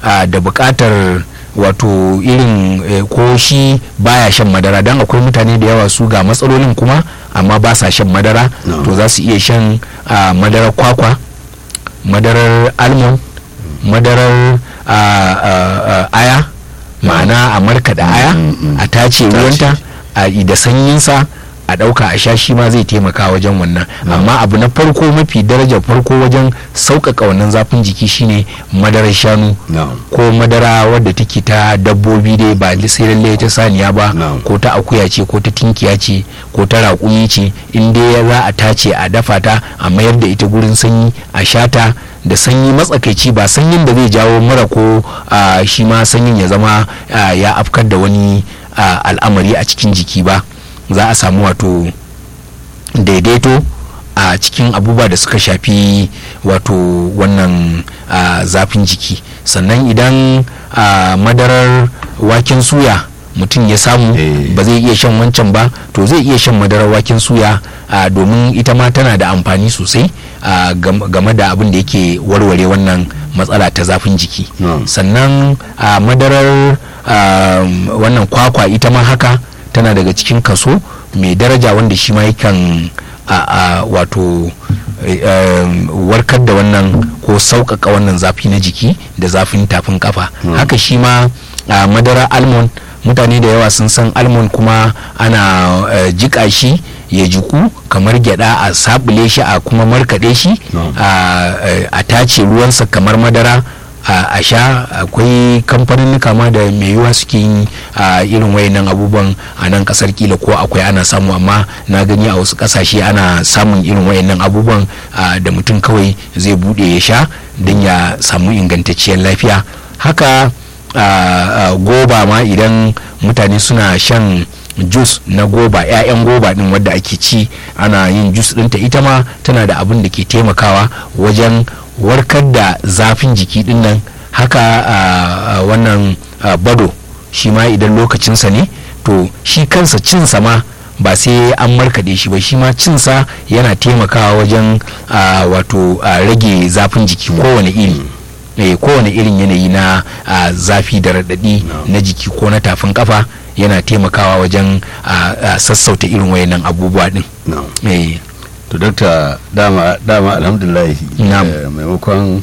ah, da buƙatar wato irin eh, ko shi baya shan madara don akwai mutane da yawa su ga matsalolin kuma amma ba sa shan madara No. to za su iya shan ah, madarar kwakwa madarar almond madarar ah, ah, ah, aya ma'ana a markaɗa aya Mm, mm, mm. a tace ruwanta a da sanyinsa a ɗauka a sha shi ma zai taimaka wajen wannan amma abu na farko mafi darajar farko wajen sauƙaƙa wannan zafin jiki shine madarar shanu na'am ko madara wadda take ta dabbobi dai ba sai lalle ta saniya ba Na'am. ko ta akuya ce ko ta tinkiya ce ko ta raƙumi ce in dai za a tace a dafa ta a mayar da ita gurin sanyi a shata da sanyi matsakaici ba sanyin da zai jawo mura ko ah, shi ma sanyin ya zama ah, ya afkar da wani ah, al'amari a cikin jiki ba za a samu wato daidaito a cikin abubuwa da suka shafi wato wannan ah, zafin jiki sannan idan ah, madarar waken suya mutum ya samu Eh. ba zai iya shan wancan ba to zai iya shan madarar waken suya ah, domin ita ma tana da amfani sosai ah, gam- game da abin da yake warware wannan matsala ta zafin jiki Na'am. sannan a madarar ah, wannan kwakwa ita ma haka tana daga cikin kaso mai daraja wanda shi ma yakan a a wato eh, em, warkar da wannan ko sauƙaƙa wannan zafi na jiki da zafin tafin kafa Mm. haka shi ma a madara almond mutane da yawa sun san almond kuma ana eh, jiƙa shi ya jiku kamar gyada a sabule shi a kuma markaɗe shi No. a eh, a tace ruwansa kamar madara a a sha akwai kamfanin ma da mai yiwuwa suke yin a irin wayannan abubuwan a nan kasar kila ko akwai ana samu amma na gani a wasu kasashe ana samun irin wayannan abubuwan a, da mutum kawai zai bude ya sha don ya samu ingantacciyar lafiya haka a, a, goba ma idan mutane suna shan jus na goba 'ya'yan goba din wadda ake ci ana yin jus ɗinta ita ma tana da abin da ke taimakawa wajen warkar da zafin jiki din nan haka a, a, wannan a, bado shi ma idan lokacinsa ne to shi kansa cinsa ma ba sai an markaɗe shi ba shi ma cinsa yana taimakawa wajen a, wato a, rage zafin jiki kowane iri eh, kowane irin yanayi na a, zafi da raɗaɗi No. na jiki ko na tafin kafa yana taimakawa wajen a, a, sassauta irin wayannan abubuwa din na'am eh, to dokta dama dama alhamdulillah Na'am. eh, maimakon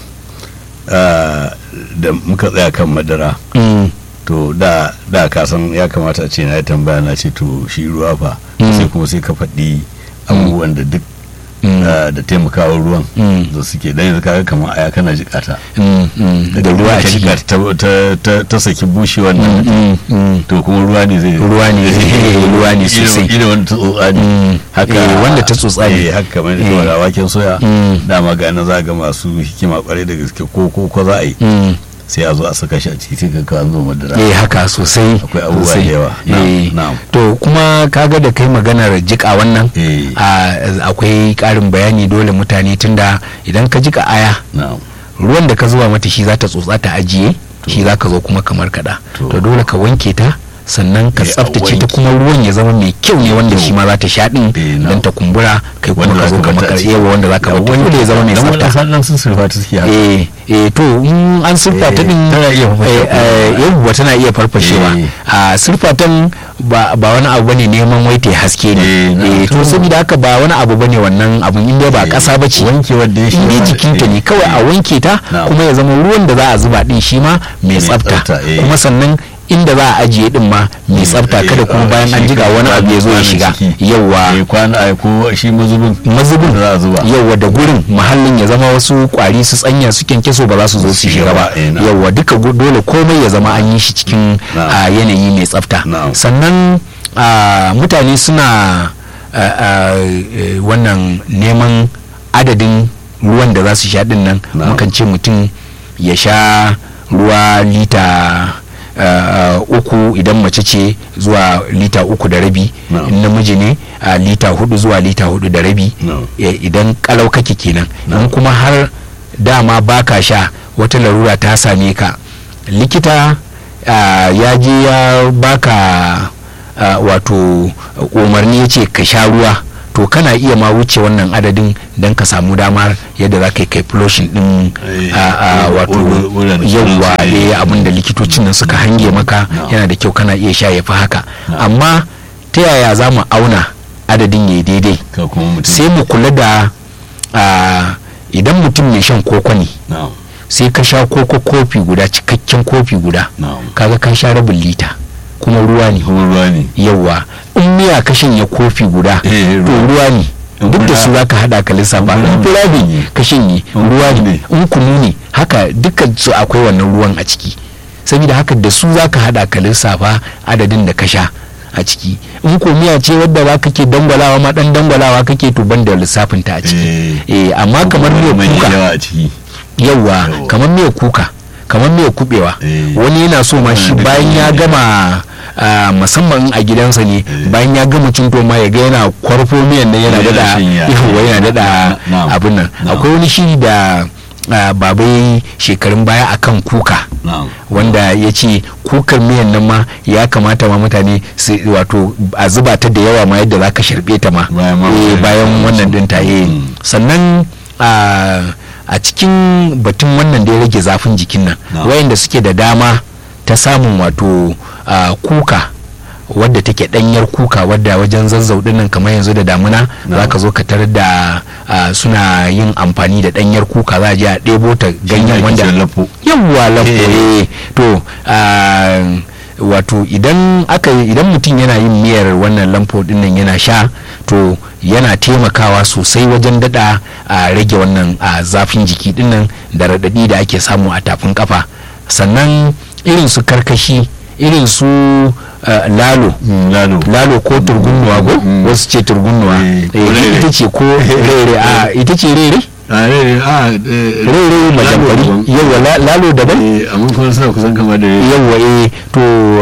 ah, da muka tsaya kan madara mm, to da da ka san ya kamata a ce na yi tambaya na ce to shi ruwa fa Mm. sai kuma sai ka faɗi abubuwan da duk mm, ah, da taimakawa ruwan Mm. da suke dan yanzu kaga kamar aya kana jikata mm, mm, da ruwa a ka ciki jikata ta, ta, ta, ta saki bushe wannan Mm, mm, to kuma ruwa ne zai Ruwa ne, ruwa ne sosai. ina wanda ta tsotsa ne Mm. haka Eh, wanda ta tsotsa ne. eh, haka kamar da Eh. kawai waken soya Mm. dama ga nan za ga masu hikima kwarai da gaske ko ko ko za a yi mm. sai a zo a saka shi a ciki sai ka kawo an zo madara eh haka sosai Akwai abubuwa sosai. da yawa. Na'am, Eh, na'am. to kuma kaga da kai maganar jika wannan eh a- akwai karin bayani dole mutane tunda idan ka jika aya na'am ruwan da ka zuba mata shi za ta tsotsa ta ajiye shi za ka zo kuma kamar kada To. to dole ka wanke ta sannan ka Eh, a tsaftace ta wanke. kuma ruwan ya zama mai kyau ne wanda Kyau. shi ma za ta sha din Eh, na. don ta kumbura kai kuma Wanda ka za zo ka ka bata a makar ciki. yawa wanda za ka bata dole ya zama mai dan tsafta wannan nan sun surfa ta suke haka eh eh to in an surfa ta Eh, din tana iya farfashewa. eh, eh, yawwa tana iya farfashewa Eh. a surfatan ba ba wani abu bane neman wai ta haske Eh, ne na, eh to to. saboda haka ba wani abu bane wannan abun inda ba Eh, kasa bace wankewar da ya shi in dai ma- jikinta eh, ne kawai a wanke ta Na'am. kuma ya zama ruwan da za a zuba din shi ma mai Mai tsafta tsafta, eh. kuma sannan inda za a ajiye din ma mai tsafta eh, kada kuma ah, bayan an shi jiga kan wani abu ya zo ya kwanan shiga ciki. yawwa eh kwana ai ko shi mazubin mazubin da za a zuba yauwa da gurin muhallin ya zama wasu kwari su tsanya su kyankyaso ba za su zo su shiga ba Eh, na'am. yauwa duka gu- dole komai ya zama an yi shi cikin Na'am. a, yanayi mai tsafta Na'am. sannan a, mutane suna a, a, e, wannan neman adadin ruwan da za su sha din nan Na'am. mukan ce mutum ya sha ruwa lita uh, uku idan mace ce zuwa lita uku da rabi Na'am. in namiji ne uh, lita hudu zuwa lita hudu da rabi Na'am. Eh, idan kalau kake kenan Na'am. in kuma har dama baka sha wata larura ta same ka likita uh, ya je ya baka uh, wato umarni ya ce ka sha ruwa to kana iya ma wuce wannan adadin don ka samu damar yadda za ka yi kai flushing din Eh, a- a wur- wato wur- wuraren yawwa sunan su, eh, litocin nan suka hange maka No. yana da kyau kana iya sha ya fi haka No. amma ta yaya za mu auna adadin ya daidai ka kuma mutum sai mu kula da ah, idan mutum mai shan koko ne na'am sai ka sha koko kofi guda cikakken kofi guda na'am kaga ka sha rabin lita kuma ruwa ne kuma ruwa ne yawa in miya ka shanye kofi guda Eh, to ruwa. ruwa ne In duk da fura- su za ka hada ka lissafa in in fura fura ne. ne ka shanye In ruwa kunu ne ne. in kunu ne haka dukkan su akwai wannan ruwan a ciki saboda haka da su za ka hada ka lissafa adadin da ka sha a ciki in ko miya ce wadda za ka ke dangwalawa ma dan dangwalawa kake to ban da lissafin ta a ciki eh amma kamar Kuma miyar mai kuka yawa a ciki yawwa Yawwa. kamar miyar kuka kamar miyar kubewa Eh. wani yana so ma shi Wannan bayan ya duka gama ah, musamman a gidansa ne Eh. bayan ya gama cin ma ya ga yana kwarfo miyan nan yana Yana dada shanya. yawwa yana dada Na'am. abin nan Na'am. akwai wani shiri da ah, baba ya yi shekarun baya akan kuka na'am wanda ya ce kukar miyan nan ma ya kamata ma mutane su wato a zuba ta da yawa ma yadda za ka sharbe ta ma Bayan ma- Eh, bayan wannan din ta yi Mm. sannan a a cikin batun wannan da ya rage zafin jikin nan Na. wayanda suke da dama ta samun wato ah, kuka wadda take danyar kuka wadda wajen zazzau nan kamar yanzu da damuna Na. za ka zo ka tarar da ah, suna yin amfani da danyar kuka za a je a ɗebo ta ganyen wanda lafo yawwa lafo Eh. eh to ah, wato idan aka idan mutum yana yin miyar wannan lamfo din nan yana sha to yana taimakawa sosai wajen dada a rage wannan a zafin jiki din nan da radadi da ake samu a tafin kafa sannan irin su karkashi irin su ah, lalo lalo lalo ko turgunnuwa ko Mm. wasu ce turgunnuwa Eh, Eh, rere. ita ce ko rere a ita ce rere a rere a rere majambari yawa la- lalo daban amma kuma suna kusan kama da rere yawa eh to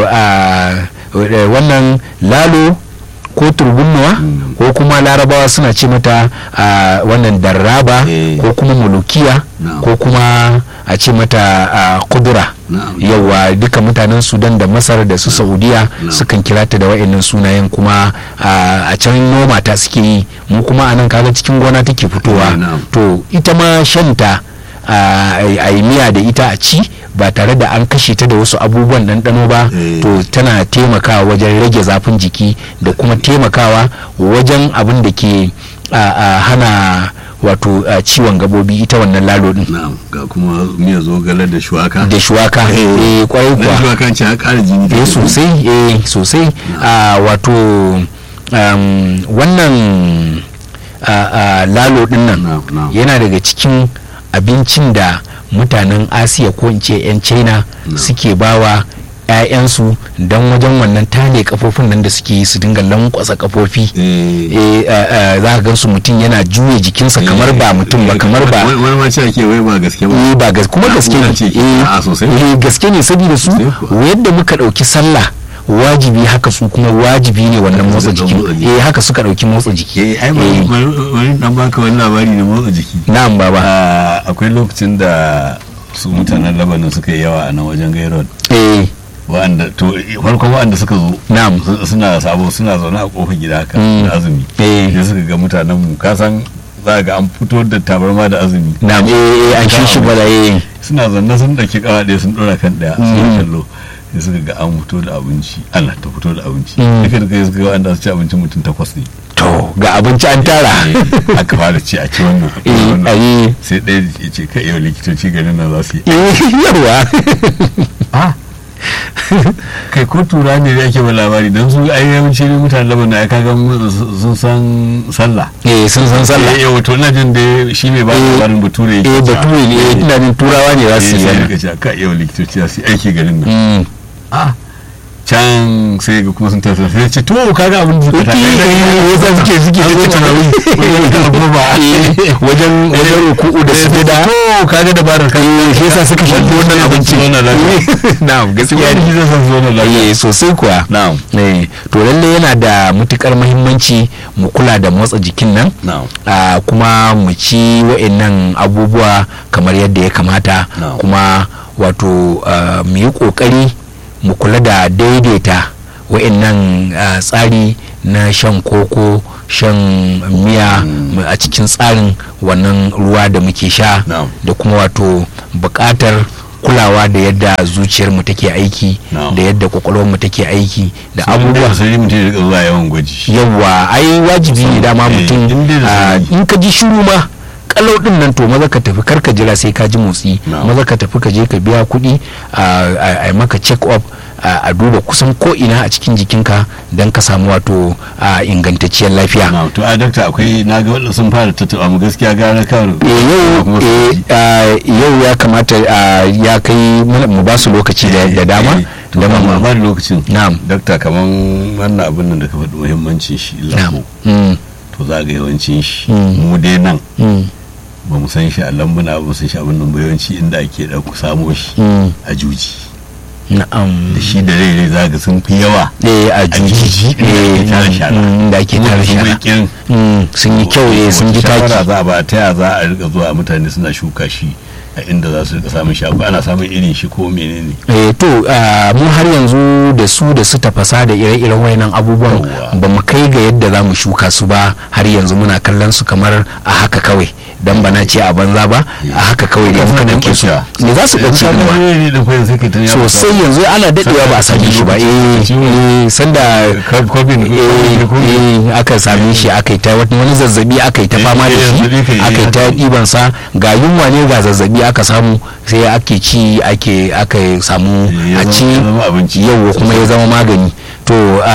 a wannan lalo ko turgunnuwa Mm. ko kuma larabawa suna ce mata a wannan darraba Eh. ko kuma mulukiya Na'am. ko kuma a ce mata a kudura Na'am. yawa duka mutanen sudan da masar da su saudiya Na'am. sukan kira ta da wa'annan sunayen kuma a a can noma ta suke yi mu kuma a nan kaga cikin gona take fitowa Eh, na'am. to ita ma shanta a a yi miya da ita a ci ba tare da an kashe ta da wasu abubuwan ɗanɗano ba Eh. to tana taimakawa wajen rage zafin jiki da kuma taimakawa wajen abin da ke a, a hana wato a, ciwon gabobi ita wannan lalo din na'am ga kuma miya zogale da shuwaka da shuwaka eh kwarai na kuwa shuwaka ce har ƙara jini eh take. sosai eh sosai a wato um, wannan a, a, lalo din nan Na'am, na'am. yana daga cikin abincin da mutanen asiya ko in ce 'yan china Na'am. suke bawa 'ya'yansu don wajen wannan tale kafofin nan da suke yi su dinga lankwasa kafofi Eh, eh, eh, eh, za ka gansu mutum yana juya jikinsa kamar ba mutum ba eh, kamar ba wani wani ma ce ake wai ba gaske ba eh ba gas kuma gaske Na'ura ne ce ke- eh, a sosai. eh, gaske ne saboda su Sosai kuwa. yadda muka dauki sallah wajibi haka su kuma wajibi ne wannan Haka motsa suka jiki motsa jiki. eh haka suka dauki motsa jiki eh ai bari bari- bari dan baka wani labari na motsa jiki na'am baba Ah, akwai lokacin da su mutanen labanin suka yi yawa a nan wajen gairod eh wa'anda to farko wa'anda suka zo na'am su- suna sabo suna zaune a kofar gida haka Mm. da azumi eh sai suka ga mutanen mu ka san za ga an fito da tabarma da azumi na'am eh eh an shi shi bala eh suna zanne sun ɗauki kawa ɗaya sun ɗora kan ɗaya Mm. sun kallo sai suka ga an fito da abinci Allah ta fito da abinci Mm. duka da kai suka ga wanda su ci abincin mutum takwas ne to ga abinci an tara Eh, aka fara ci a ci wannan a ci eh wannan. ayi sai ɗaya ya ce kai yau likitoci ganin nan za su yi eh yawa kai ko tura ne da ake ba labari don su ai yawanci ne mutanen laban na kaga sun san sallah eh sun san sallah eh wato ina jin da shi mai ba da Eh, labarin bature yake eh cewa. bature ne eh ina jin turawa ne za su Eh, yi sai wannan rika cewa kai yau likitoci za su yi aiki garin nan Mm. ah can sai ga kuma sun tafi sai ce to kaga abin da suka Wiki, taka eh, yasa suke suke An zo tarawih. Eh, wajen wajen ruku'u da su da to kaga dabarar kan shi yasa suka shafi wannan abinci wannan lafiya na'am gaskiya wani ne zai san zo na lafiya eh sosai kuwa na'am eh to lalle yana da matukar muhimmanci mu kula da motsa jikin nan na'am ah, kuma mu ci wa'annan abubuwa kamar yadda ya kamata No. kuma wato ah, mu yi kokari mu kula da daidaita wa'annan ah, tsari na shan koko shan miya mu- a cikin tsarin wannan ruwa da muke sha No. da kuma wato buƙatar kulawa da yadda zuciyar mu take aiki No. da yadda kwakwalwar mu take aiki da abubuwa abubuwa sai mutum ya rika zuwa yawan gwaji yawa ai wajibi ne dama Eh, mutum in dai da ah, sanadi. in ka ji shiru ma kalau din nan to maza ka tafi kar ka jira sai ka ji motsi No. maza ka tafi ka je ka biya kuɗi a a- a maka check up a a duba kusan ko ina a cikin jikinka don ka samu wato a ingantacciyar lafiya na to a dakta akwai na ga wadda sun fara tattaba mu gaskiya gara kawai Eh, yau eh, ah, yau ya kamata ah, ya kai mana- mu ba su lokaci da da dama to da ba mu ba da lokacin na'am dakta kaman wannan abin nan da ka faɗi muhimmancin shi na'am lambu Mm, to za ga yawancin shi Mm. mu dai nan mm, ba mu san shi a lambuna ba mu san shi abin nan ba yawanci inda ake ɗauko samo shi mm, a juji na'am da shi da rai rai za ga sun fi yawa eh a juji juji, eh, inda ake tara shara. mm, da ake tara Kuma shara sun bai Mm, sun yi kyau eh sun ji Wata shawara taki za a ba ta ya za a rika zuwa mutane suna shuka shi a inda za su rika samun shi akwai ana samun irin shi ko menene eh to ah, mu har yanzu da su da su tafasa da ire-iren wayannan abubuwan Yawwa. ba mu kai ga yadda za mu shuka su ba har yanzu muna kallon su kamar a haka kawai dan ba na ce a banza ba a haka kawai ne muka dauke su ne za su ɓace Yanzu kuma ka ga ne da kwayan sai ka ta yawo sosai yanzu ana dadewa ba a same shi ba eh eh, sanda ka kobin eh, eh, aka same shi aka yi ta wani zazzabi aka yi ta Eh, fama da eh, shi zazzabi kai, aka yi ta eh, ɗiban sa ga yunwa ne ga zazzabi aka samu sai ake ci ake aka samu Eh, ya a zama- ci ya zama abinci. yau kuma ya zama magani to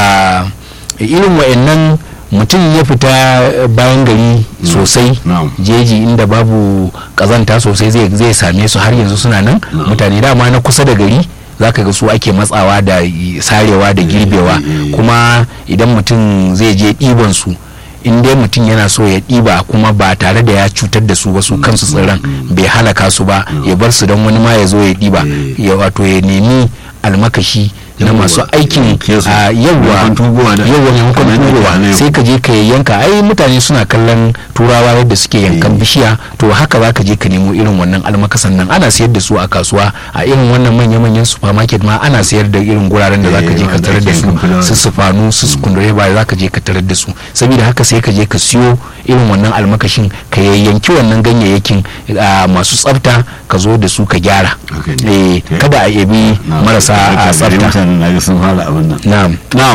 a irin wa'annan mutum ya fita bayan gari sosai na'am. jeji inda babu kazanta sosai zai zai same su har yanzu suna nan Na'am. mutane dama na kusa da gari zaka ga su ake matsawa da i- sarewa da girbewa eh, eh. kuma idan mutum zai je ɗiban su in dai mutum yana so ya ɗiba kuma ba tare da ya cutar da su ba su kansu tsirran bai halaka su ba ya bar su don wani ma ya zo ya ɗiba Eh. ya wato ya nemi almakashi na Yawwa, masu aikin yanke su. a yawwa Maimakon tugowa da- yawwa maimakon kamar yadda tugowa ke a yau. sai ka je ka yanka ai mutane suna kallon turawa yadda suke yankan Eh. bishiya to haka za ka je ka nemo irin wannan almakasan nan ana sayar da su a kasuwa a irin wannan manya-manyan supermarket ma ana sayar da irin guraren da za ka je Eh, ka wanda tarar da ake su yankan fulawa. su sufanu su sukundure ba za ka je ka tarar da su saboda haka sai ka je ka siyo irin wannan almakashin ka yayyanki wannan ganyayyakin ah, masu tsafta ka zo da su ka gyara Haka ne. Eh, kada a yabi Na'am. marasa a Dakta, gari tsafta mutanen na ga sun fara abin nan na'am na'am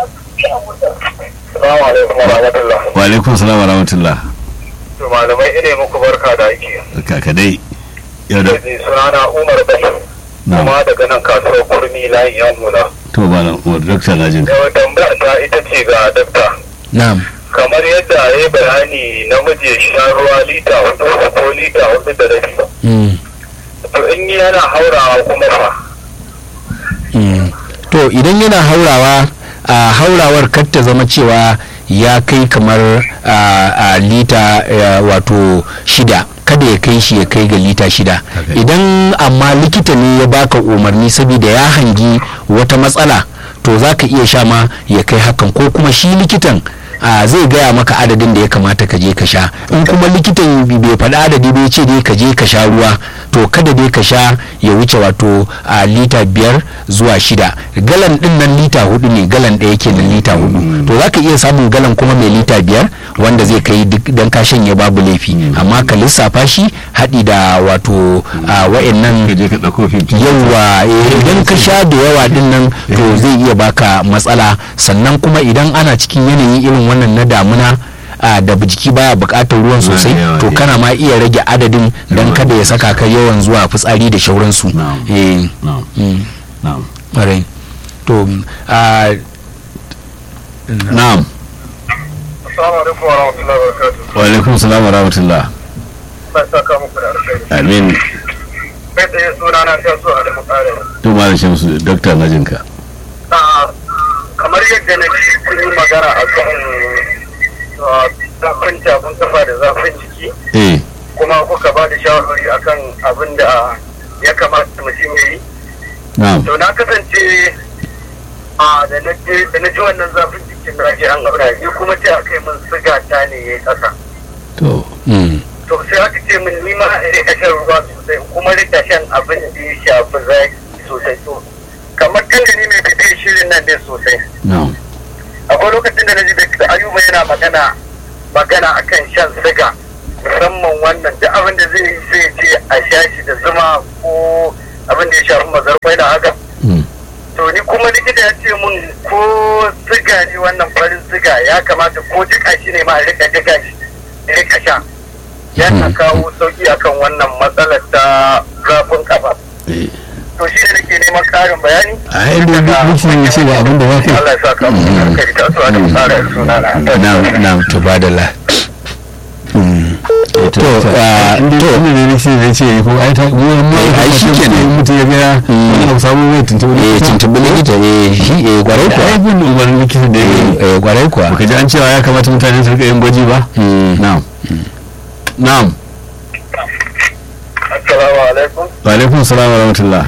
Salamu alaikum wa rahmatullah. wa alaikum salam wa rahmatullah To malamai ine muku barka da aiki. kaka dai yau da Sai sunana Umar Bashir. na'am Kuma daga nan kasuwar kurmi layin yan hula. to ba na wa dakta na jin ka Yau tambaya ta ita ce ga dakta. na'am Kamar yadda ya yi bayani namiji ya sha ruwa lita hudu ko lita hudu da rabi. Mm. To in yana haurawa kuma fa. Mm. to idan yana haurawa a haurawar kar ta zama cewa ya kai kamar a, a lita eh, wato shida kada ya kai shi ya kai ga lita shida Haka. idan amma likita ne ya baka umarni saboda ya hangi wata matsala to za ka iya sha ma ya kai hakan ko kuma shi likitan a zai gaya maka adadin da ya kamata ka je ka sha in kuma likitan bai faɗi adadi bai ce dai ka je ka sha ruwa to kada dai ka sha ya wuce wato a lita biyar zuwa shida galan din nan lita hudu ne galan ɗaya kenan lita hudu to za ka iya samun galan kuma mai lita biyar wanda zai kai duk dan ka shanye babu laifi amma ka lissafa shi haɗi da wato a wa'annan ka je ka ɗauko 50 yawa eh, idan ka sha da yawa din nan to zai iya baka matsala sannan kuma idan ana cikin yanayi irin wannan na damuna a da jiki baya bukatar ruwan sosai yawa, to eh. kana ma iya rage adadin don Yawa. kada ya saka ka yawan zuwa fitsari da shauransu Na'am. eh na'am mm, na'am ƙwarai. to a na'am Assalamu alaikum wa rahmatullahi wa barakatuh. wa alaikum salam wa rahmatullah Sai saka muku da alkhairi. amin Kai tsaye sunana ta so a da mutane. to malam shamsu dakta na jin ka Ah, kamar yadda na ji kun yi magana a kan ah, zafin tafin kafa da zafin jiki eh kuma kuka ba da shawarwari akan abin da ya kamata mutum ya yi na'am to na kasance a da na je da na ji wannan zafin jikin na ji an aura ni kuma ce aka yi min siga ta ne ya yi ƙasa to mm, to sai aka ce min ni ma in rika shan ruwa sosai kuma rika shan abin da ya shafi zaki sosai to kamar kan da ni mai bibiyar shirin nan ne sosai na'am akwai lokacin da na ji da ayuba yana magana magana akan shan siga musamman wannan da abin da zai yi sai ce a sha shi da zuma ko abin da ya shafi mazarfai da haka Mm. to ni kuma likita ya ce mun ko siga ne wannan farin siga ya kamata ko jika shi ne ma a rika jika shi a rika sha yana kawo sauki akan wannan matsalar ta zafin kafa Eh. to shi ne nake neman karin bayani a yadda mutum ya ce ba abin da ba ka Allah ya sa ka mu kai ta so a da fara suna na na'am na'am to badala to ah, to to- ne ne sai zai ce ko ai ta mu mu Eh, ai, shi kenan. mutum ya ga wani abu samu mai tuntuɓe eh tuntubi likita eh shi eh gwarai da kuwa aibin umarnin likita da ya yi eh eh, gwarai kuwa baka ji an cewa ya kamata mutane su rika yin gwaji ba Mm. na'am na'am assalamu alaikum wa alaikum salam wa rahmatullah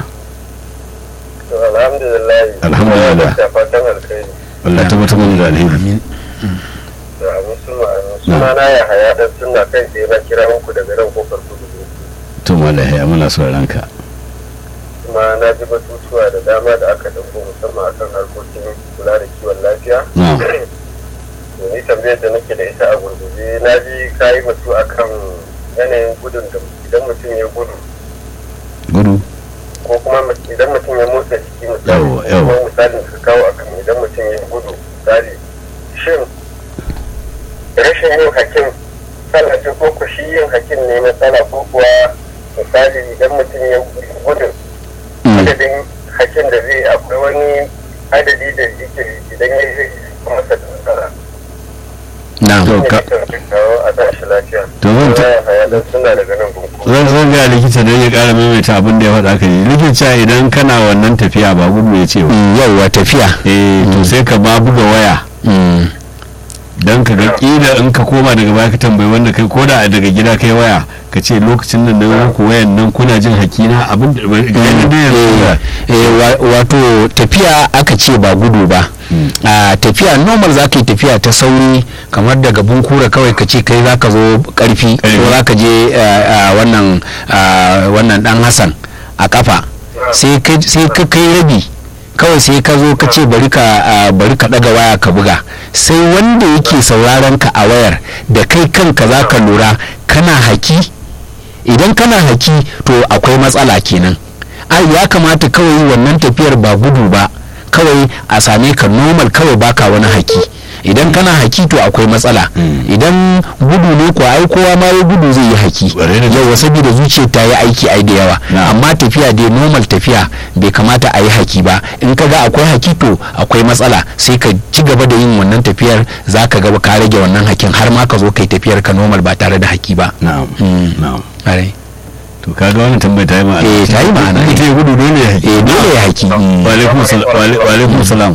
to alhamdulillah Alhamdulillah. da fatan alkhairi wallahi tabbatar mana da alheri amin da abin suna suna na ya haya dan suna kai tsaye na kira muku daga nan kofar kudu to wallahi ya muna sauraron ka kuma na ji batutuwa da dama da aka dauko musamman akan harkokin kula da kiwon lafiya na'am to ni tambayar da nake da ita a gurguje na ji kayi batu akan yanayin gudun da idan mutum ya gudu gudu ko kuma idan mutum ya motsa jiki misali Yawwa, yawwa. kuma misalin da ka kawo akan idan mutum ya gudu misali shin rashin yin hakin matsala ce ko ku shi yin hakin ne matsala ko kuwa misali idan mutum ya gudu adadin hakin da zai akwai wani adadi da yake idan ya yi masa da matsala na'am To, ne ka- nake kawo a tashi lafiya To, zan ta- ya haya dan suna daga nan gunku zan zan ga likita don ya kara maimaita abin da ya faɗa ka ji likita idan kana wannan tafiya ba gudu ya ce ba Mm, yauwa tafiya eh to sai ka ba buga waya Mm, don ka ga kila in ka koma daga baya ka tambayi wanda kai koda daga gida kai waya ka ce lokacin nan na muku wayan nan kuna jin hakina abin da ga yadda dai yanzu eh, eh, wa- wato tafiya aka ce ba gudu ba a tafiya normal za ka yi tafiya ta sauri kamar daga bunkura kawai ka ce kai za ka zo karfi ko Ƙarfi. za ka je eh, ah, wannan ah, wannan dan hassan a kafa sai ka sai ka kai rabi kawai sai ka zo ka ce bari ka ah, bari ka daga waya ka buga sai wanda yake sauraron ka a wayar da kai kanka za ka lura kana haki idan kana haki to akwai matsala kenan ai ya kamata kawai wannan tafiyar ba gudu ba kawai a same ka normal kawai baka wani haki idan kana haki to akwai matsala idan gudu ne ko ai kowa ma ya gudu zai yi haki Ƙwarai da gaske. yawa saboda zuciyar ta yi aiki ai da yawa Na. amma tafiya dai normal tafiya bai kamata a yi haki ba in ka ga akwai haki to akwai matsala sai ka ci gaba da yin wannan tafiyar za ka ga ka rage wannan hakin har ma ka zo kai tafiyar ka normal ba tare da haki ba na'am Mm. na'am Ƙwarai. to kaga wannan tambayar ta yi ma'ana Eh, ta yi ma'ana. ita ya gudu dole ya haƙi eh dole ya haki Mm. wa alaikum salam wa alai- wa alaikum salam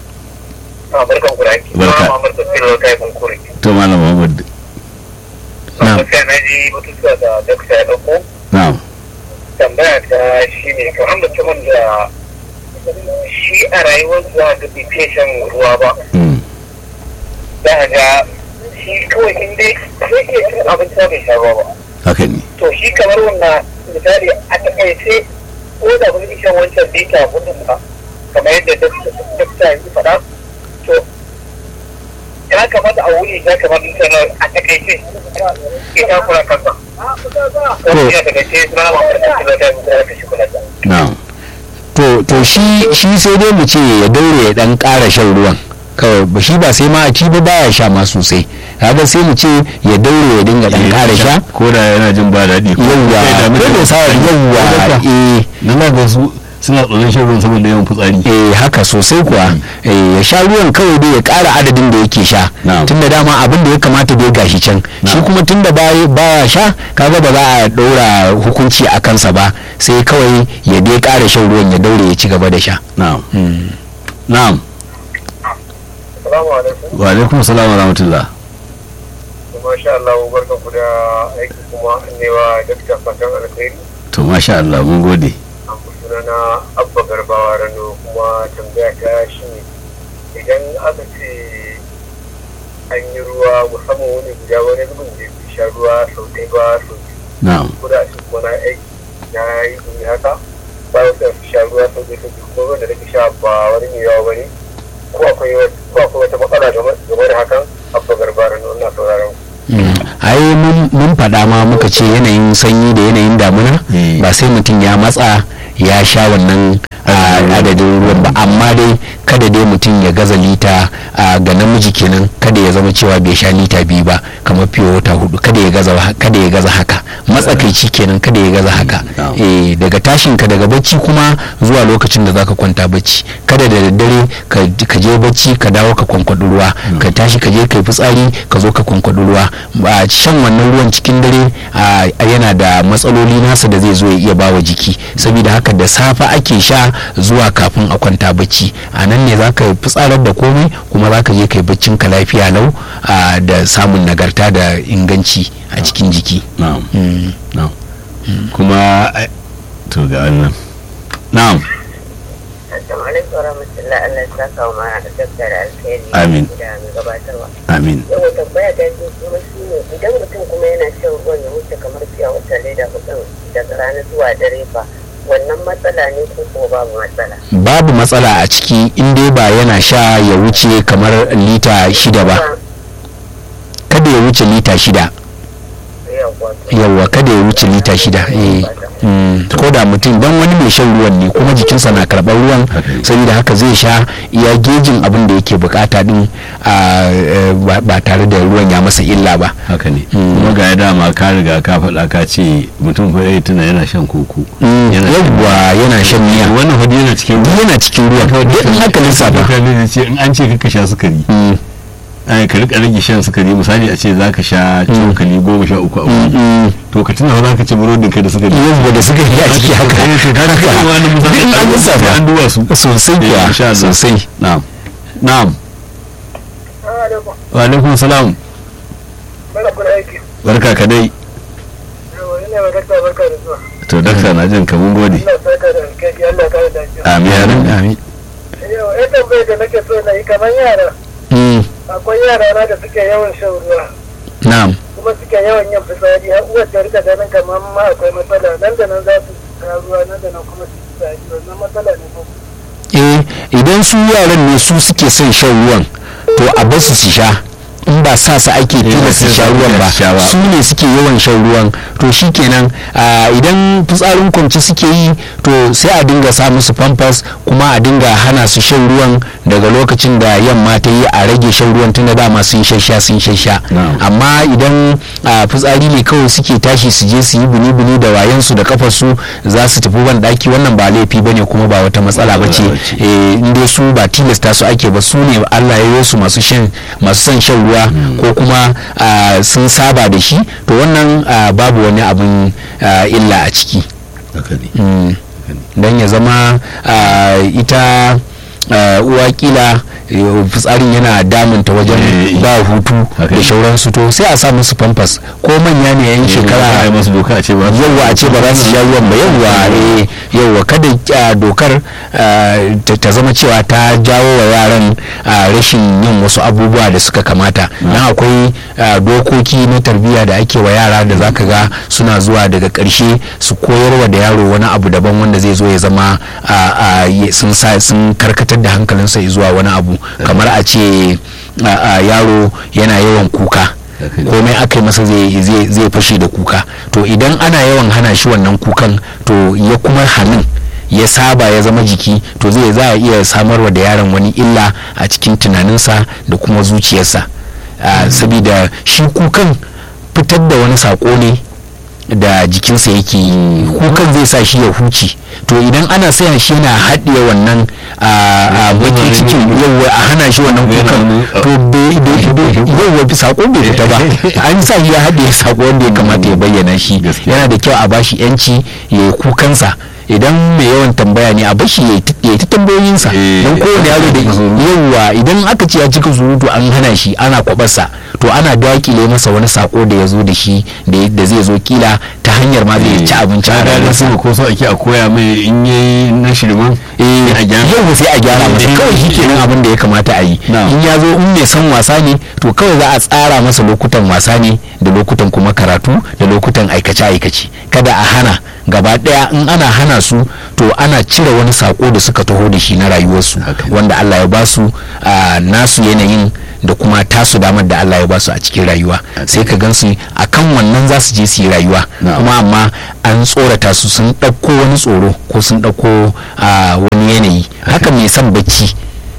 a barkan ku da aiki Barka. ma mamar tafiyar kai kunkuri to malam Muhammad Na'am. gaskiya na ji batutuwa da dakta ya dauko na'am tambaya ta shi ne kamar mutumin da shi a rayuwar za ga bai fiye shan ruwa ba Mm. za a ga shi kawai in dai zai iya cin abinci ma bai sha ruwa ba haka ne to shi kamar wannan misali a takaice ko da kun shan wancan bita gudun ba kamar yadda dakta ya faɗa to ya kamata a wuni ya kamata sanar a takaice ke takura kansa ko ya takaice suna mamar da kuma da kuma da shi kula da na'am to to shi shi sai dai mu ce ya daure ya dan ƙara shan ruwan kawai ba shi ba sai ma a ci ba baya sha ma sosai kaga sai mu ce ya daure ya dinga dan ƙara sha ko da yana jin ba daɗi ko yawwa kai da ko mutum- da sa yawwa eh na na ga su suna tsoron shan ruwan saboda yawan fitsari eh haka sosai kuwa eh ya sha ruwan kawai dai ya ƙara adadin da yake sha Na'am. tunda dama abin da ya kamata dai gashi can shi Na'am. kuma tunda baya baya sha kaga ba za a ɗora hukunci a kansa ba sai kawai ya dai ƙara shan ruwan ya daure ya ci gaba da sha na'am Mm. na'am Assalamu alaikum. wa alaikum salam wa rahmatullah Masha Allah barka ku da aiki kuma newa dakta fatan alkhairi. to masha Allah mun gode An fi sunana Abba Garbawa Rano kuma tambaya ta shi ne idan aka ce an yi ruwa musamman wani guda wani zubin da bai sha ruwa sau ɗaya ba sau biyu na'am ko da shi kuma na aiki na yi gumi haka ba wasu su sha ruwa sau ɗaya sau biyu kuma ruwan da nake sha ba wani mai yawa ba ne ko akwai wata- ko akwai wata matsala game game da hakan Abba Garbawa Rano ina sauraron ku. ai mun mun faɗa ma muka ce yanayin sanyi da yanayin damuna Eh. ba sai mutum ya matsa ya sha wannan a, adadin ruwan ba amma dai kada dai mutum ya gaza lita a, ga namiji kenan kada ya zama cewa bai sha lita biyu ba kamar fiye wata hudu kada ya gaza kada ya gaza haka matsakaici kenan kada ya gaza haka Na'am. eh daga tashin ka daga bacci kuma zuwa lokacin da zaka kwanta bacci kada da daddare ka ka je bacci ka dawo ka kwankwadi ruwa ka tashi ka je kai fitsari ka zo ka kwankwadi ruwa ba shan wannan ruwan cikin dare a, yana da matsaloli nasa da zai zo ya iya bawa jiki saboda haka da safe ake sha zuwa kafin a kwanta bacci a nan ne zaka yi fitsarar da komai kuma zaka je kai baccin ka lafiya lau a, da samun nagarta da inganci a cikin jiki na'am Mm. na'am kuma ai, to ga wannan na'am Assalamu alaikum wa rahmatullahi Allah ya saka wa mana da dakta da alheri Amin. da mai gabatarwa. amin Yau tambaya ta ce kuma shi ne idan mutum kuma yana shan ruwan ya wuce kamar fiya wata leda hudun daga rana zuwa dare fa wannan matsala ne ko ko babu matsala. babu matsala a ciki in dai ba yana sha ya wuce kamar lita shida ba kada ya wuce lita shida Yawwa. yawwa kada ya wuce lita shida eh mm, ko da mutum don wani mai shan ruwan ne kuma jikinsa na karɓar ruwan Haka ne. saboda haka zai sha iya gejin abin da yake bukata din a, eh, ba- ba tare da ruwan ya masa illa ba haka ne Mm. kuma ga ya dama ka riga ka faɗa ka ce mutum fa ya tuna yana shan koko Mm, Yana shan yawwa yana shan miya wannan hudu yana cikin duk yana cikin ruwan duk in haka lissafa mutane da ce in an ce ka sha sukari Mm, ai ka rika rage shan sukari misali a ce zaka sha cokali goma sha uku a wuni mm, to ka tuna fa zaka ci burodin ka da sukari yawwa da suka yi a ciki haka Eh, to kaga haka. kuma wani Duk in an lissafa an duba su sosai Eh, kuwa insha Allah. sosai na'am na'am Alaikum. wa alaikum salam Bala kuna aiki. barka ka dai Yawwa ina ma dakta barka da zuwa. to dakta na jin ka mun gode Allah saka da alkhairi Allah ka da lafiya. amin amin amin amin Yau eh tambayar da nake so na yi kamar yara. Mm, Akwai yara na da suke yawan shan ruwa. na'am kuma suke yawan yin fitsari har uwar ta rika ganin kamar ma akwai matsala nan da nan za su sha ruwa nan da nan kuma su yi fitsari wannan matsala ne ko eh idan su yaran ne su suke son shan ruwan to a basu su sha in ba sa su ake tilas su sha ruwan ba sha ba. su ne suke yawan shan ruwan to shikenan a, idan fitsarin kwanci suke yi to sai a dinga sa musu pampers kuma a dinga hana su shan ruwan daga lokacin da yamma ta yi a rage shan ruwan tunda dama sun shasha sun shasha Na'am. amma idan a, fitsari ne kawai suke tashi su je su yi buni-buni da wayansu da kafarsu za su tafi ban daki wannan ba laifi bane kuma ba wata matsala ba ce Matsala bace. eh, in dai su ba tilasta su ake ba su ne Allah ya yi su masu shan masu son shan ruwa ko kuma ah, sun saba da shi to wannan ah, babu wani abin ah, illa a ciki haka ne Mm. don ya zama ah, ita ah, uwa kila eh, fitsarin yana damunta wajen Eh, ba hutu haka da ne. shauransu to sai a sa musu pampers ko manya ne yan ai shekara masu doka a ce ba yawwa a ce ba za su sha ruwan ba yawwa eh, yawwa kada ah, dokar ah, ta ta zama cewa ta jawo wa yaran ah, rashin yin wasu abubuwa da suka kamata dan akwai ah, dokoki na tarbiyya da ake wa yara da zaka ga suna zuwa daga ƙarshe su koyarwa da yaro wani abu daban wanda zai zo ya zama ah, ah, ya- sun sa sun karkatar da hankalinsa zuwa wani abu kamar a ce ah, ah, yaro yana yawan kuka Haka ne. komai aka yi masa zai zai- zai fashe da kuka to idan ana yawan hana shi wannan kukan to ya kuma hannun ya saba ya zama jiki to zai za a iya samarwa da yaron wani illa a cikin tunaninsa da kuma zuciyarsa Ah, saboda shi kukan fitar da wani sako ne da jikinsa yake yi kukan zai sa shi ya huce to idan ana saya shi yana haɗiye wannan a baki cikin yawwa a hana shi wannan kukan to bai- bai- bai- yawwa fi sako bai fita ba an sa shi ya haɗiye sako wanda ya kamata ya bayyana shi Gaskiya. yana da kyau a bashi yanci ya yi kukansa idan mai yawan tambaya ne a bashi ya yi ta- ya yi ta tambayoyinsa Eh, don kowane yaro da cika surutu. yawwa idan aka ce ya cika surutu an hana shi ana kwabarsa to ana dakile masa wani sako da ya zo da shi da da zai zo kila ta hanyar ma zai ci abinci a a ranar rayuwarsa sama ko so ake a koya mai in yayi na shirman eh a gyara. yau sai a gyara masa Eh, kawai shi eh, kenan abin da ya kamata a yi Na'am. in ya zo in mai son wasa ne to kawai za a tsara masa lokutan wasa ne da lokutan kuma karatu da lokutan aikace aikace kada a hana gaba daya in ana hana su to ana cire wani sako da suka taho da shi na rayuwarsu Haka ne. wanda Allah ya ba su a nasu yanayin da kuma tasu damar da Allah ya ba su a cikin rayuwa sai ka gansu akan wannan za su je su yi rayuwa Na'am. kuma amma an tsorata su sun ɗauko wani tsoro ko sun ɗauko a wani yanayi haka mai son bacci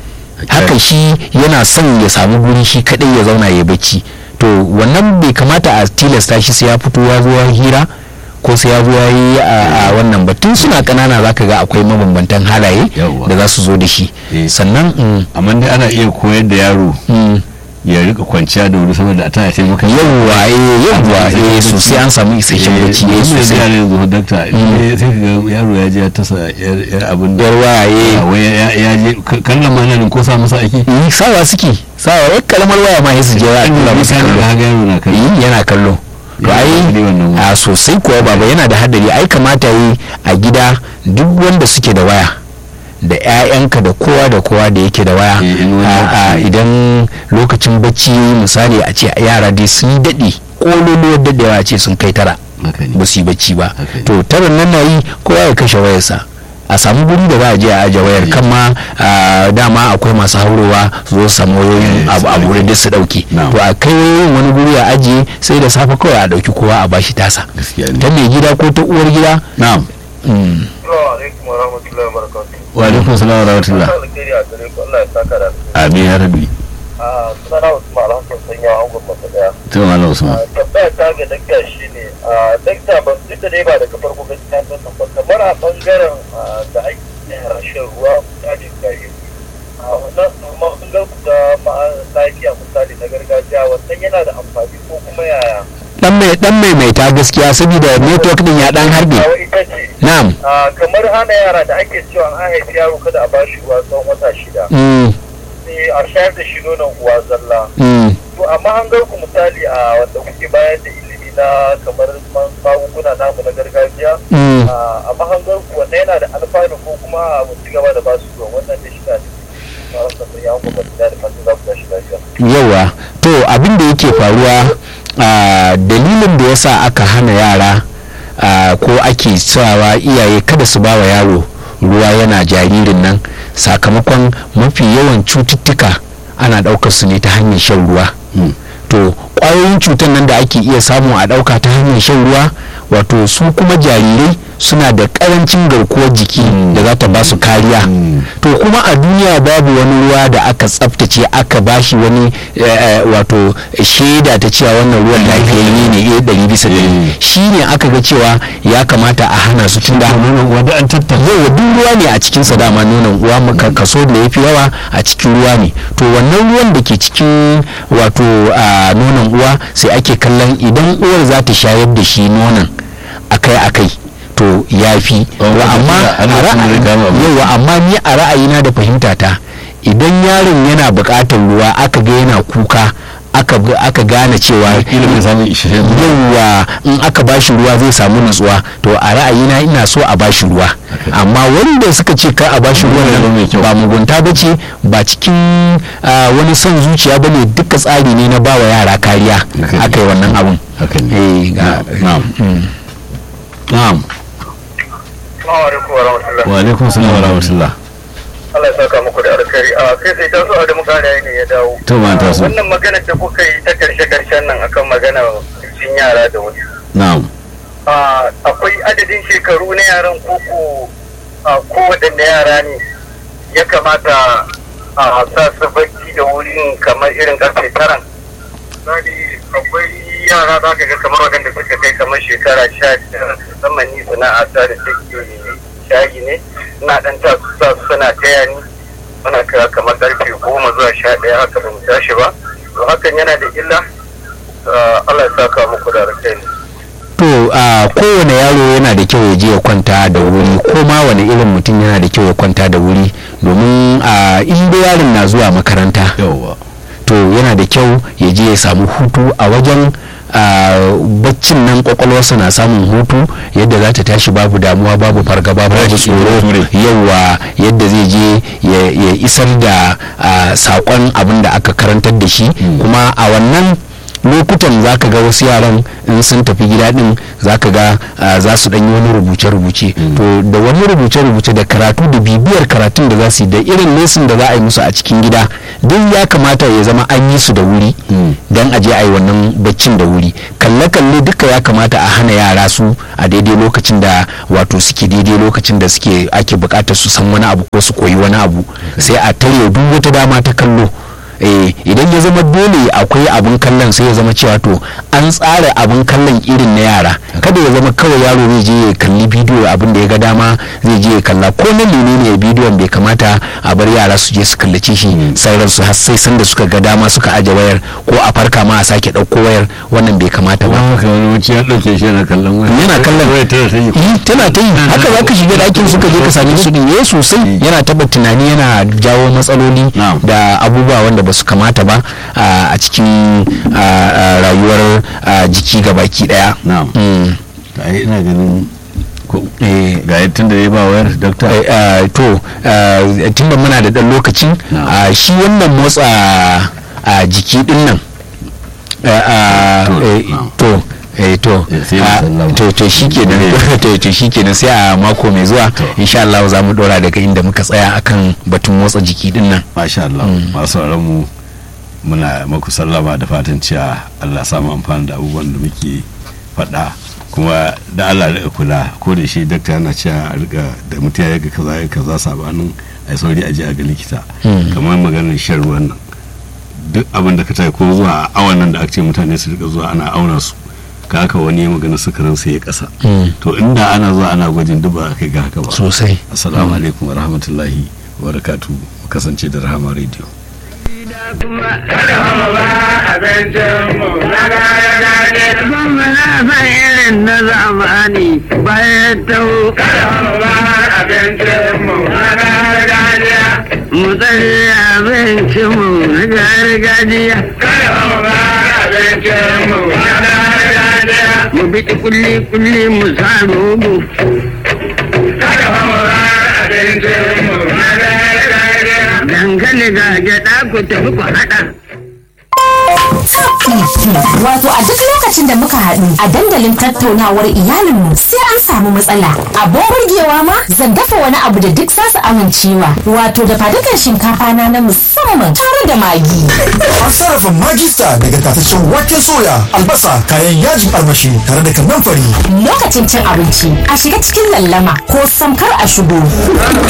haka shi yana son ya samu guri shi kadai ya zauna ya bacci to wannan bai kamata a tilasta shi sai ya fito ya zo ya hira ko sai ya zo ya yi a a wannan ba tun suna kanana zaka ga akwai mabambantan halaye Yawwa. da za su zo da shi Eh. sannan mm, amma dai ana iya koyar da yaro mm, ya rika kwanciya da wuri saboda a tana taimaka yawwa eh yawwa An samu eh isasshen sosai an samu isasshen bacci eh eh sosai yaro yanzu dakta eh, sai ka ga yaro ya je ya tasa yar yar abin da yar waya eh Ah, wai ya ya je ka- kallon ma nan ko sa masa ake yi sawa suke sawa wai kalamar waya ma su je ya tura musu ka kallo ga yaro na kallo yi yana kallo to Yana ai haɗari wannan waya. a sosai kuwa baba yana da hadari ai kamata yi a gida duk wanda suke da waya da 'ya'yanka da kowa da kowa da yake da waya Eh, in wani a- a lokaci- idan lokacin bacci misali a ce yara dai sun daɗe ƙololuwar daɗewa a ce sun kai tara haka ne ba su yi bacci ba Haka ne. to taran nan na yi kowa ya kashe wayarsa a samu guri da za a je a aje wayar kan ma a, dama akwai masu haurowa su zo su samu wayoyin Eh, abu su a ɗauke. guri duk su dauke Na'am. to a kai wayoyin wani guri a ajiye sai da safe kawai a dauki kowa a bashi tasa gaskiya ne ta mai gida ko ta uwar gida na'am mm, Assalamu alaikum wa rahmatullahi wa barakatuh. wa alaikum salam wa rahmatullah Fata alkhairi a gare ku Allah ya saka da amin ya rabbi a sunana Usman Alhassan sanya angon masa daya. to malam usman A tambaya ta ga dakta shine a dakta ban duk da dai ba daga farko gaskiya ta nan ba kamar a bangaren a, da ake yin rashin ruwa misalin gari. A wannan amma bangaren ku da ma- lafiya misali na gargajiya wannan yana da amfani ko kuma yaya. dan mai dan maimaita gaskiya saboda network din ya dan harbe Kawo ita ce na'am a, kamar hana yara da ake cewa an haifi yaro kada a bashi ruwa tsawon wata shida. mm, sai a shayar da shi nonon uwa zalla. mm, to amma an gar ku misali a wanda kuke bayar da ilimi na kamar man- magunguna namu na gargajiya mm. a a mahangar ku wannan yana da alfanu ko kuma mu ci gaba da basu ruwa wannan da shi na da cikin ya kuma da da fatan za ku tashi lafiya yawa to abin da yake faruwa a dalilin da yasa aka hana yara a, ko ake sawa iyaye kada su ba wa yaro ruwa yana jaririn nan sakamakon mafi yawan cututtuka ana ɗaukar su ne ta hanyar shan ruwa Mm. to ƙwayoyin cutar nan da ake iya samu a ɗauka ta hanyar shan ruwa wato su kuma jarirai suna da ƙarancin garkuwar jiki da za ta ba su kariya Mm. to kuma a duniya babu wani ruwa da aka tsaftace aka bashi wani eh, eh, wato shaida ta cewa wannan ruwan lafiyayye ne eh ɗari bisa ɗari Mm. shi ne aka ga cewa ya kamata a hana su tunda nonon uwa da an tattara yau duk ruwa ne a cikin sa dama nonon uwa maka kaso da yafi yawa a cikin ruwa ne to wannan ruwan da ke cikin wato a nonon uwa sai ake kallon idan uwar za ta shayar da shi nonon akai akai to ya fi Oh, wa amma wata kila a ana son zai kama abu. ra'ayi- yawa amma ni a ra'ayina da fahimta ta idan yaron yana buƙatar ruwa aka ga yana kuka aka ga- aka gane cewa kila bai samun isasshen ruwa. yawa in aka bashi ruwa zai samu nutsuwa to a ra'ayina ina so a bashi ruwa amma wanda suka ce kar a bashi ruwan Ruwa mai nan kyau. ba mugunta ba ce ba cikin ah, wani son zuciya ba ne duka tsari ne na bawa yara kariya Haka ne. aka yi wannan abun haka ne eh ga Na'am. mm. na'am Assalamu alaikum wa rahmatullah wa alaikum salam wa rahmatullah Allah ya saka muku da alkhairi a kai sai ta so da muka ne ya dawo To, ma ta so. wannan magana da kuka yi ta karshe karshen nan akan magana cin yara da wuri na'am a akwai adadin shekaru na yaran koko a kowaɗanne yara ne ya kamata a sa su bacci da wurin kamar irin karfe taran misali akwai yara za ka ga kamar waɗanda suka kai kamar shekara sha biyar musamman ni sana'a ta da take shayi ne ina ɗan ta su sa su suna taya ni muna kira kamar karfe goma zuwa sha ɗaya haka ba mu tashi ba to hakan yana da illa Ah, Allah ya saka muku da alkhairi to a kowane yaro yana da kyau ya je ya kwanta da wuri ko ma wani irin mutum yana da kyau ya kwanta da wuri domin a inda yaron na zuwa makaranta yawwa to yana da kyau ya je ya samu hutu a wajen a baccin nan kwakwalwarsa na samun hutu yadda za ta tashi babu damuwa babu fargaba babu Tashi tsoro ture. yawa yadda zai je ya ya isar da a, saƙon abin da aka karantar da shi kuma a wannan lokutan za ka ga wasu yaran in sun tafi gida din za ka ga ah, za su ɗanyi wani rubuce-rubuce to da wani rubuce-rubuce da karatu da bibiyar karatun da za su yi da irin lesin da za a yi musu a cikin gida duk ya kamata ya zama an yi su da wuri don a je a yi wannan baccin da wuri kalle-kalle duka ya kamata a hana yara su a daidai lokacin da wato suke daidai lokacin da suke ake bukatar su san wani abu ko su koyi wani abu sai a tare duk wata dama ta kallo eh idan ya zama dole akwai abun kallon sai ya zama cewa to an tsara abun kallon irin na yara kada ya zama kawai yaro zai je ya kalli bidiyo abin da ya ga dama zai je ya kalla ko na menene bidiyon bai kamata a bar yara su je su kallace shi sauran su har sai sanda suka ga dama suka aje wayar ko a farka ma a sake ɗauko wayar wannan bai kamata ba haka wani wuce ya ɗauke shi yana kallon waya yana kallon waya tana ta yi yi tana ta yi haka za ka shiga ɗakin suka je ka same su din yayi sosai yana taba tunani yana jawo matsaloli Na'am. da abubuwa wanda ba su kamata ba a a cikin a, a, rayuwar a, jiki gabaki daya na'am Mm. ai ina ganin ko Eh, ga yadda da ya ba wayar dokta eh, ah, to ah, tunda muna da ɗan lokacin Na'am. ah, shi wannan motsa a jiki din nan ah, ah, To, eh, na'am. to eh, to Eh, sai mu ah, sallama. to to shikenan to to shikenan sai a mako mai zuwa insha Allah za mu dora daga inda muka tsaya akan batun motsa jiki din nan masha Allah masu sauraron mu muna maku sallama da fatan cewa Allah samu amfani da abubuwan da muke faɗa kuma da Allah da kula ko da shi dakta yana cewa a rika da mutum ya ga kaza ya kaza sabanin a sauri a je a ga likita kamar maganar shan ruwan nan duk abin da ka tayi ko zuwa awan nan da aka ce mutane su rika zuwa ana auna su ka haka wani ya magana sukarin sai ya kasa to inda ana zuwa ana gwajin duk ba a kai ga haka ba sosai assalamu alaikum wa rahmatullahi wa barakatuhu mu kasance da rahama radio irin na zamani bayan tau mu tsari abincinmu na gargajiya mu bi kulli kulli mu sa rogo dankali ga gyaɗa ku tafi ku haɗa Wato a duk lokacin da muka haɗu a dandalin tattaunawar iyalinmu sai an samu matsala. Abin burgewa ma zan dafa wani abu da duk za su amincewa. Wato da fadukan shinkafa na na musamman tare da magi. An sarrafa magista daga tataccen waken soya, albasa, kayan yajin armashi tare da kannan fari. Lokacin cin abinci a shiga cikin lallama ko samkar a shigo.